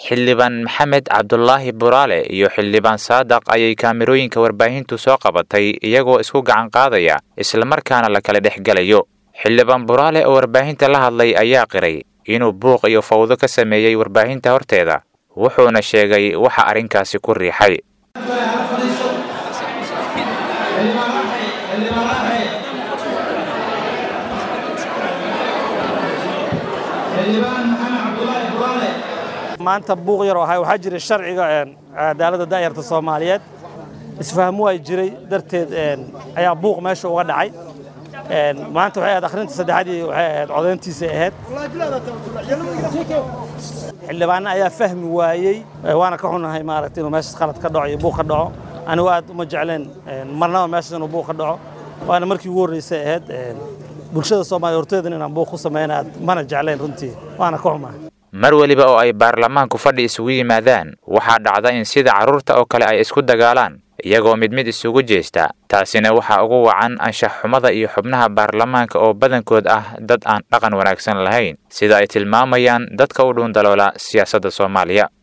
xildhibaan maxamed cabdulaahi buraale iyo xildhibaan saadaq ayay kaamirooyinka warbaahintu soo qabatay iyagoo isku gacan qaadaya islamarkaana la kala dhex gelayo xildhibaan buraale oo warbaahinta la hadlay ayaa qiray inuu buuq iyo fawdo ka sameeyey warbaahinta horteeda wuxuuna sheegay waxa arrinkaasi ku riixay maanta buuq yar oo ahay waxaa jiray sharciga cadaaladda daayarta soomaaliyeed isfahmu ay jiray darteed ayaa buuq meesha uga dhacay maanta waxay ahayd akhrinta saddexaadii waxay ahayd codayntiisay ahayd xildhibaana ayaa fahmi waayey waana ka xunahay maaragtay inuu meeshaas qalad ka dhaco iyo buuq ka dhaco anigu aad uma jecleen marnaba meeshaas inuu buuq ka dhaco waana markii ugu horreysay ahayd bulshada soomaaliya horteedan inaan buuq ku sameyn aad mana jecleen runtii waana ka xumahay mar weliba oo ay baarlamaanku fadhi isugu yimaadaan waxaa dhacda in sida carruurta oo kale ay isku dagaalaan iyagoo mid mid isugu jeesta taasina waxaa ugu wacan anshax xumada iyo xubnaha baarlamaanka oo badankood ah dad aan dhaqan wanaagsan lahayn sida ay tilmaamayaan dadka u dhuundaloola siyaasadda soomaaliya